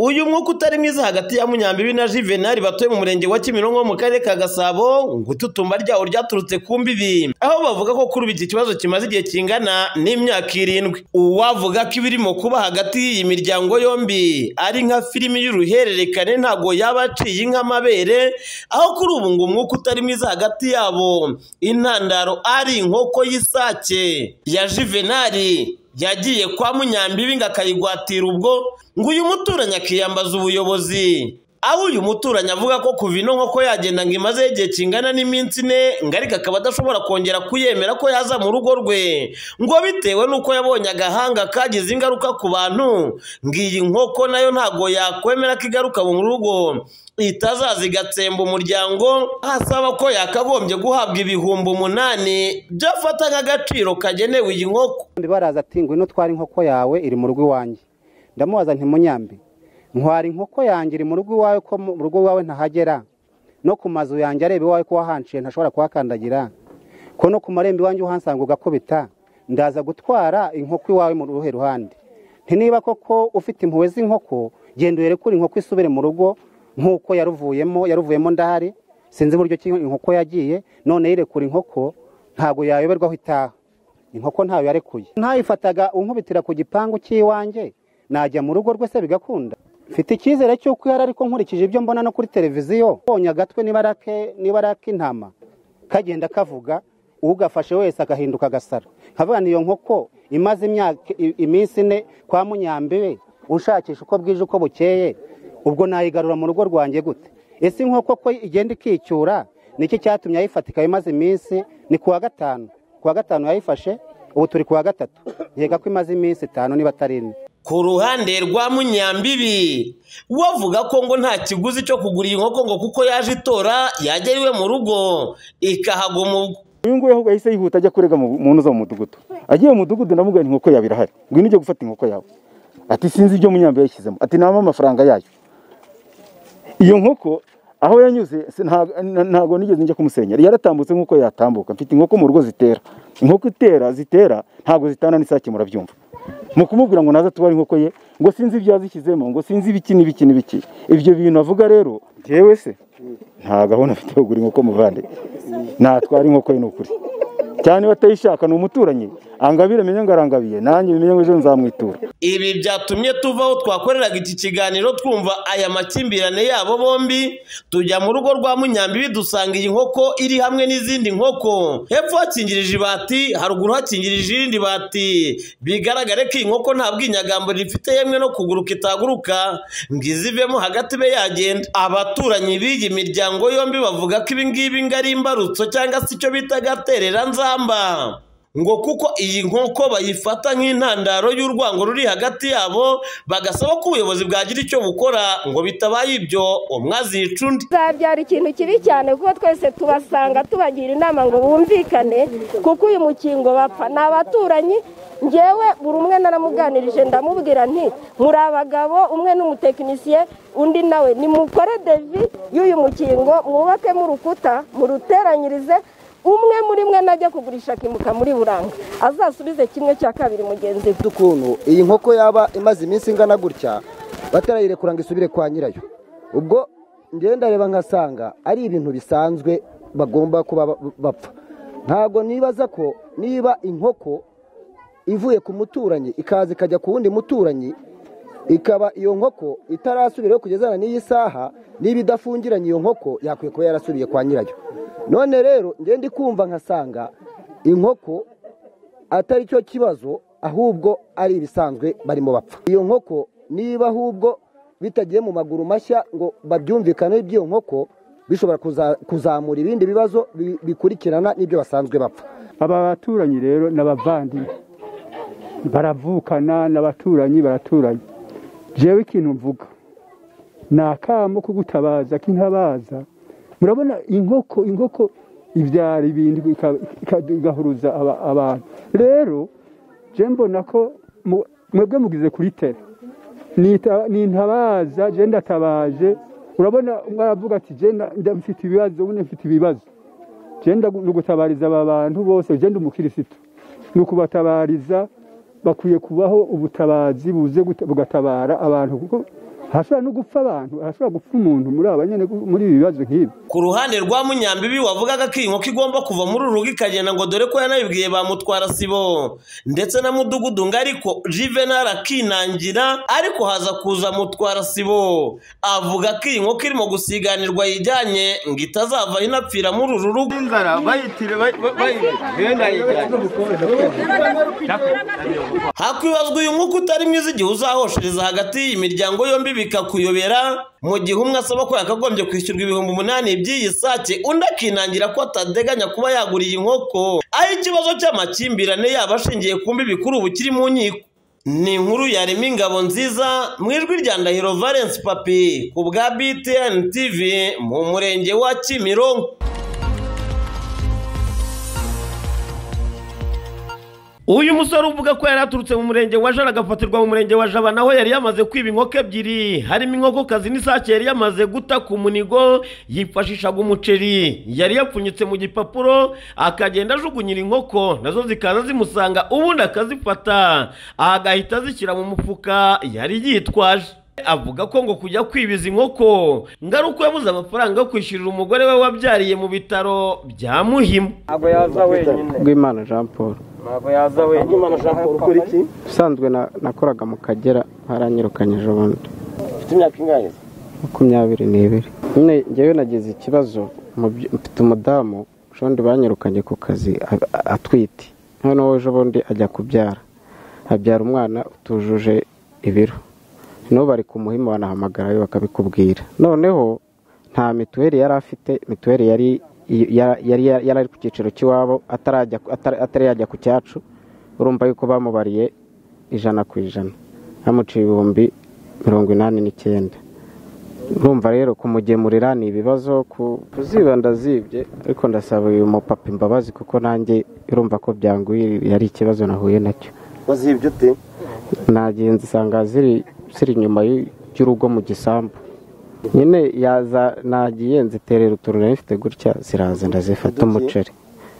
uyu mwuka utari mwiza hagati ya munyambibi na juvenali batuye mu murenge wa kimironko mu karere ka gasabo ngo itutumba ryawo ryaturutse ku mbibi aho bavuga ko kuri ubu iki kibazo kimaze igihe kingana n'imyaka irindwi uwavuga ko ibirimo kuba hagati y'iyi miryango yombi ari nka filimi y'uruhererekane ntabwo yaba aciye nk'amabere aho kuri ubu ngo umwuka utari mwiza hagati yabo intandaro ari inkoko y'isake ya juvenali yagiye kwa munyambibi ngo akayigwatira ubwo ngo uyu muturanyi akiyambaza ubuyobozi aho uyu muturanyi avuga ko kuva ino nkoko yagenda ngo imazeho igihe kingana n'iminsi ine ngo ariko akaba adashobora kongera kuyemera ko yaza mu rugo rwe ngo bitewe n'uko yabonye agahanga kagize ingaruka ku bantu ngo iyi nkoko nayo ntabwo yakwemera ko igaruka mu rugo itazaza igatsemba umuryango asaba ko yakagombye guhabwa ibihumbi umunani byafata nk'agaciro kagenewe iyi nkoko baraza ati ngwino twara inkoko yawe iri mu rugo iwanjye ndamubaza ntimunyambi ntwara inkoko yanjye iri mu rugo iwawe ko mu rugo iwawe ntahagera no ku mazu yanjye areba iwawe ko wahanciye ntashobora kuhakandagira ko no ku marembo iwanjye uhansanga ugakubita ndaza gutwara inkoko iwawe mu ruhe ruhande ntiniba koko ufite impuhwe z'inkoko genda uyerekure inkoko isubire mu rugo nk'uko yaruvuyemo yaruvuyemo ndahari sinzi uburyo ki inkoko yagiye none yirekura inkoko ntabwo yayoberwa aho itaha inkoko ntawe yarekuye ntayifataga unkubitira ku gipangu cy'iwanjye najya mu rugo rwese bigakunda mfite icyizere cy'uko ihari ariko nkurikije ibyo mbona no kuri televiziyo mbonye agatwe niba ari ak'intama kagenda kavuga ugafashe wese agahinduka agasara nkavuga niyo nkoko imaze imyaka iminsi ine kwa munyambiwe ushakisha uko bwije uko bukeye ubwo nayigarura mu rugo rwanjye gute ese inkoko ko igenda ikicyura niki cyatumye ayifatika imaze iminsi ni ku wa gatanu ku wa gatanu yayifashe ubu turi ku wa gatatu yega ko imaze iminsi itanu niba atari ine ku ruhande rwa munyambibi we avuga ko ngo nta kiguzi cyo kugura iyi nkoko ngo kuko yaje itora yagera iwe mu rugo ikahaguma ubwo uyu nguyu ahubwo yahise yihuta ajya kurega mu ntuza mu mudugudu agiye mu mudugudu ndamubwira inkoko yawe irahari ngwino ujye gufata inkoko yawe ati sinzi ibyo munyambibi yashyizemo ati ntabwo amafaranga yayo iyo nkoko aho yanyuze ntabwo nigeze njya kumusenyera yaratambutse nk'uko yatambuka mfite inkoko mu rugo zitera inkoko itera zitera ntabwo zitana n'isake murabyumva mu kumubwira ngo naza tubare inkoko ye ngo sinzi ibyo yazishyizemo ngo sinzi ibiki n'ibiki n'ibiki ibyo bintu avuga rero ngewe se nta gahunda afite yo kugura inkoko muvande natwara inkoko ye ni ukuri cyane batayishaka ni umuturanyi angabire menye ngo arangabiye nanjye bimenye ngo ejo nzamwitura ibi byatumye tuva aho twakoreraga iki kiganiro twumva aya makimbirane yabo bombi tujya mu rugo rwa munyambibi dusanga iyi nkoko iri hamwe n'izindi nkoko hepfo hakingirije ibati haruguru hakingirije irindi bati bigaragare ko iyi nkoko nta bwinyagambo rifite yemwe no kuguruka itaguruka ngo izivemo hagati be yagenda abaturanyi b'iyi miryango yombi bavuga ko ibi ngibi ngo ari imbarutso cyangwa se icyo bita gaterera nzamba ngo kuko iyi nkoko bayifata nk'intandaro y'urwango ruri hagati yabo bagasaba ko ubuyobozi bwagira icyo bukora ngo bitabaye ibyo umwazica undi zabyara ikintu kibi cyane kuko twese tubasanga tubagira inama ngo bumvikane kuko uyu mukingo bapfa ni abaturanyi ngewe buri umwe naramuganirije ndamubwira nti muri abagabo umwe n'umutekinisiye undi nawe nimukore devi y'uyu mukingo mwubakemo urukuta muruteranyirize umwe muri mwe najya kugurisha akimuka muri buranga azasubize kimwe cya kabiri mugenzi we ukuntu iyi nkoko yaba imaze iminsi ingana gutya batarayirekura ngo isubire kwa nyirayo ubwo ngenda reba nkasanga ari ibintu bisanzwe bagomba kuba bapfa ntabwo nibaza ko niba inkoko ivuye ku muturanyi ikaza ikajya ku wundi muturanyi ikaba iyo nkoko itarasubiraho kugezana n'iyi saha niba idafungiranye iyo nkoko yakwiye kuba yarasubiye kwa nyirayo none rero ngende kumva nkasanga inkoko atari cyo kibazo ahubwo ari ibisanzwe barimo bapfa iyo nkoko niba ahubwo bitagiye mu maguru mashya ngo babyumvikaneho iby'iyo nkoko bishobora kuzamura ibindi bibazo bikurikirana n'ibyo basanzwe bapfa aba baturanyi rero ni abavandimwe baravukana ni abaturanyi baraturanye jewe ikintu mvuga ni akamo ko gutabaza k'intabaza murabona inkoko inkoko ibyara ibintu igahuruza abantu rero je mbona ko mwebwe mugize kuri tere ni intabaza je ndatabaje urabona mwaravuga ati je ndamfite ibibazo ubundi mfite ibibazo je gutabariza aba bantu bose je ndi umukirisitu ni ukubatabariza bakwiye kubaho ubutabazi buze bugatabara abantu kuko harashobora no gupfa abantu harashobora gupfa umuntu muri aba nyine muri ibi bibazo nk'ibi ku ruhande rwa munyambibi wavugaga ko iyi nkoko igomba kuva muri uru rugo ikagenda ngo dore ko yanabibwiye ba mutwara sibo ndetse na mudugudu ngo ariko juvenal akinangira ariko haza kuza mutwara sibo avuga ko iyi nkoko irimo gusiganirwa yijyanye ngo itazavaho inapfira muri uru rugo hakwibazwa uyu mwuka utari mwiza igihe uzahoshiriza hagati y'iyi miryango yombi bikakuyobera mu gihe umwe asaba ko yakagombye kwishyurwa ibihumbi umunani by'iyi sake undi akinangira ko atateganya kuba yagura iyi nkoko aho ikibazo cy'amakimbirane yaba ashingiye ku mbibi kuri ubu kiri mu nkiko ni inkuru yarema ingabo nziza mu ijwi rya ndahiro valence papi ku bwa btn tv mu murenge wa kimironko uyu musore uvuga ko yari aturutse mu murenge wa jara agafatirwa mu murenge wa jaba naho yari yamaze kwiba inkoko ebyiri harimo inkokokazi n'isake yari yamaze guta ku munigo yifashishaga umuceri yari yapfunyitse mu gipapuro akagenda ajugunyira inkoko nazo zikaza zimusanga ubundi akazifata agahita azishyira mu mufuka yari yitwaje avuga ko ngo kujya kwibiza inkoko ngo ari uko yabuze amafaranga yo kwishyurira umugore we wabyariye mu bitaro bya muhima ntabwo yaza wenyine rw'imana jean paul ntabwo yaza wenyine ukora iki ubusanzwe na- nakoraga mu kagera baranyirukanye ejo bundi ufite imyaka ingahe makumyabiri n'ibiri nyine njyewe nagize ikibazo mu byo- mfite umudamu ejo bundi banyirukanye ku kazi a- a- atwite noneho ejo bundi ajya kubyara abyara umwana utujuje ibiro noneho bari ku muhima banahamagarayo bakabikubwira noneho nta mituweli yari afite mituweli yari yari- yari yari ari ku cyiciro cy'iwabo atarajya atari- atari yajya ku cyacu urumva yuko bamubariye ijana ku ijana bamuciye ibihumbi mirongo inani n'icyenda urumva rero kumugemurira ni ibibazo ku- kuziba ndazibye ariko ndasaba uyu mupapa imbabazi kuko nanjye urumva ko byanguye yari ikibazo nahuye nacyo wazibye ute nagiye nzisanga ziri ziri inyuma y'u- y'urugo mu gisambu nyine yaza nagiye nziterera utuntu nari mfite gutya ziraza ndazifata umuceri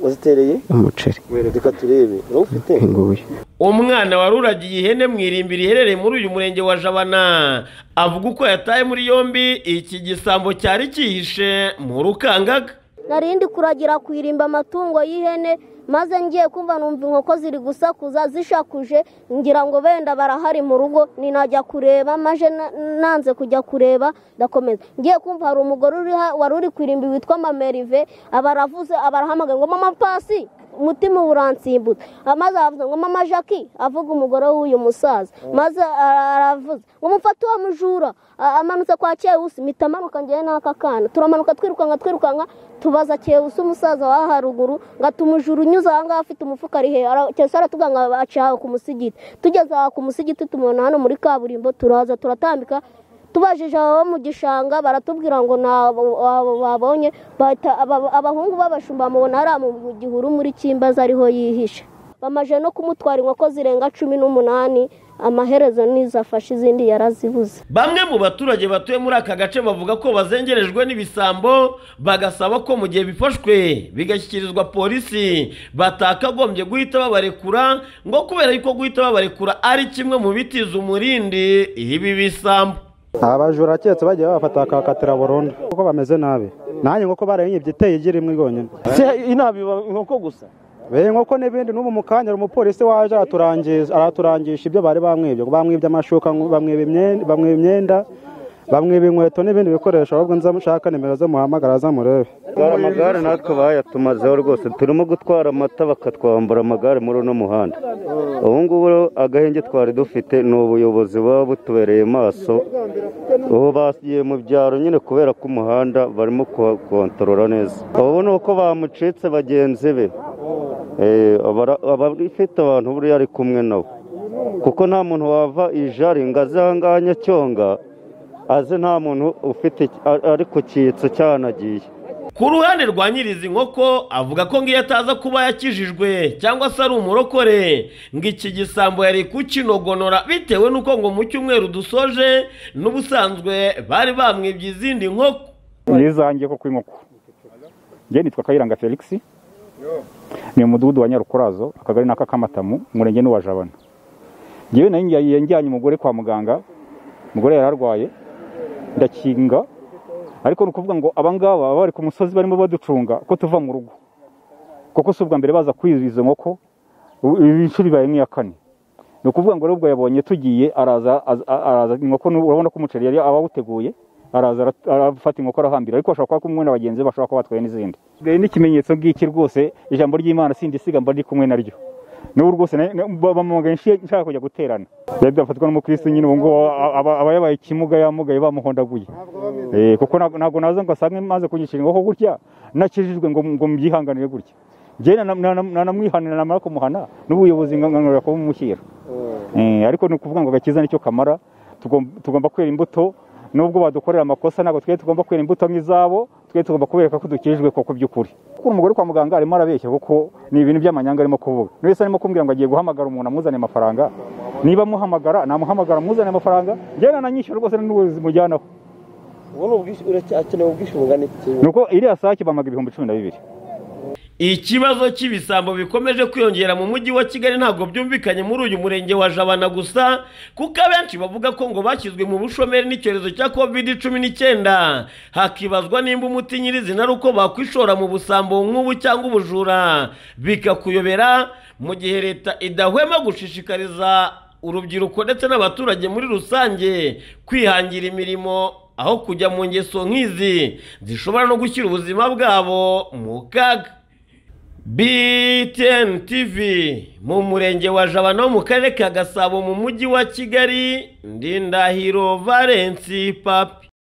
wazitereye umuceri reka turebe wowe ufite nguyu umwana wari uragiye ihene mu irimbi riherereye muri uyu murenge wa jabana avuga uko yataye muri yombi iki gisambo cyari cyihishe mu rukangaga nari ndi kuragira ku irimba amatungo y'ihene maze ngiye kumva numva inkoko ziri gusakuza zishakuje ngira ngo benda barahari mu rugo ninajya kureba maze na- nanze kujya kureba ndakomeza ngiye kumva hari umugore uri ha- wari uri ku irimbi witwa mamerive aba aravuze aba arahamagaye ngo mama pasi umutima uransimbuza maze aravuze ngo mama jackie avuga umugore w'uyu musaza maze ara- aravuze ngo mufate uwo mujura A- amanutse kwa kewusi mpita amanuka njyewe n'aka kana turamanuka twirukanka twirukanka tubaza kewusi umusaza wa haruguru ngo atumujura unyuze aha ngaha afite umufuka ari hehe Ara- kewusi aratuvuga ngo aca aho ku musigiti tugeze aha ku musigiti tumubona hano muri kaburimbo turaza turatambika tubajije abo mu gishanga baratubwira ngo ntabo babonye bahita- aba- abahungu b'abashumba bamubona hariya mu gihuru muri kimbaza ariho yihishe bamaze no kumutwara inkoko zirenga cumi n'umunani amaherezo n'izo afashe izindi yarazibuze bamwe mu baturage batuye muri aka gace bavuga ko bazengerejwe n'ibisambo bagasaba ko mu gihe bifashwe bigashyikirizwa polisi batakagombye guhita babarekura ngo kubera yuko guhita babarekura ari kimwe mu bitiza umurindi ibi bisambo abajura ketse bagiye babafata bakabakatira burundu kuko bameze nabi nanjye nk'uko barayibye iteye igi rimwe rwonyine inabiba inkoko gusa be nk'uko n'ibindi n'ubu mu kanya hari umupolisi waje araturangiza araturangisha ibyo bari bamwibye ngo bamwibye amashuka ngo bamwiba imyenda bamwiba imyenda bamwiba inkweto n'ibindi bikoresho ahubwo nza mushaka nimero zo muhamagara za murebe gutwara amagare natwe bayatumazeho rwose turimo gutwara amata bakatwambura amagare muri uno muhanda ubu ngubu rero agahenge twari dufite ni ubuyobozi buba butubereye maso ubu bagiye mu byaro nyine kubera ko umuhanda barimo kuwontorora neza ubu ni uko bamucitse bagenzi be Eh, abara- aba ifite abantu buriya ari kumwe nabo kuko nta muntu wava ijari ngo aze ahangaha nyacyonga aze nta muntu ufite ari ku cyitso cyanagiye ku ruhande rwa nyirizi nkoko avuga ko ngiyo ataza kuba yakijijwe cyangwa se ari umurokore ngo iki gisambo yari kukinogonora bitewe n'uko ngo mu cyumweru dusoje n'ubusanzwe bari bamwibye izindi nkoko nizangiye ko kw'inkoko njye nitwa kayiranga felix ni umudugudu wa nyarukurazo akagari n'akakamatamu umurenge n'uwa jabana njyewe nayo njya- njyanye umugore kwa muganga umugore yari arwaye ndakinga ariko ni ukuvuga ngo abangaba baba bari ku musozi barimo baducunga ko tuva mu rugo kuko si ubwa mbere baza kwiza izo nkoko ubu- ibi inshuro ibaye nk'iya kane ni ukuvuga ngo rubwo yabonye tugiye araza az- a- araza inkoko ni- urabona ko umuceri yari abawuteguye araza ara- arafata inkoko arahambira ariko ashobora kuba kumwe na bagenzi be bashobora kuba batwaye n'izindi Bwe- n'ikimenyetso ngiki rwose ijambo ry'imana sindisiga mba ndi kumwe naryo n'ubu rwose na- na- ba- bamuhamagaye nshiye- nshaka kujya guterana byari byafatwa n'umukristo nyine ubu ngubu aba- aba aba yabaye ikimuga yamugaye bamuhondaguye Eh, kuko ntabwo ntabwo naza ngo asange maze kugishyira inkoko gutya nakijijwe ngo ngo mbyihanganire gutya njyewe nana- nana- nanamwihanira namara kumuhana n'ubuyobozi nkanganira kuba umushyira Eh, ariko ni ukuvuga ngo agakiza nicyo kamara Tugom- tugomba kwera imbuto nubwo badukorera amakosa ntabwo twe tugomba kwera imbuto nk'izabo twe tugomba kubereka ko dukijijwe koko by'ukuri kuko umugore kwa muganga arimo arabeshya kuko ni ibintu by'amanyanga arimo kuvuga Buri wese arimo kumbwira ngo agiye guhamagara umuntu amuzaniye amafaranga niba amuhamagara namuhamagara amuzaniye amafaranga njyewe nananyishyura rwose n'ubuzimujyanaho ubu ni ubwishyu uracyakeneye ubwisungane ni uko iriya sake bamaga ibihumbi cumi na bibiri Ikibazo cy'ibisambo bikomeje kwiyongera mu mujyi wa Kigali ntabwo byumvikanye muri uyu murenge wa Jabana gusa kuko abenshi bavuga ko ngo bashyizwe mu bushomeri n'icyorezo cya covid cumi n'icyenda hakibazwa nimba umuti nyirizina ari uko bakwishora mu busambo nk'ubu cyangwa ubujura bikakuyobera mu gihe leta idahwema gushishikariza urubyiruko ndetse n'abaturage muri rusange kwihangira imirimo aho kujya mu ngeso nk'izi zishobora no gushyira ubuzima bwabo mu kaga BTN TV mu murenge wa Jabana wo mu karere ka Gasabo mu mujyi wa Kigali ndindahiro Valence Papi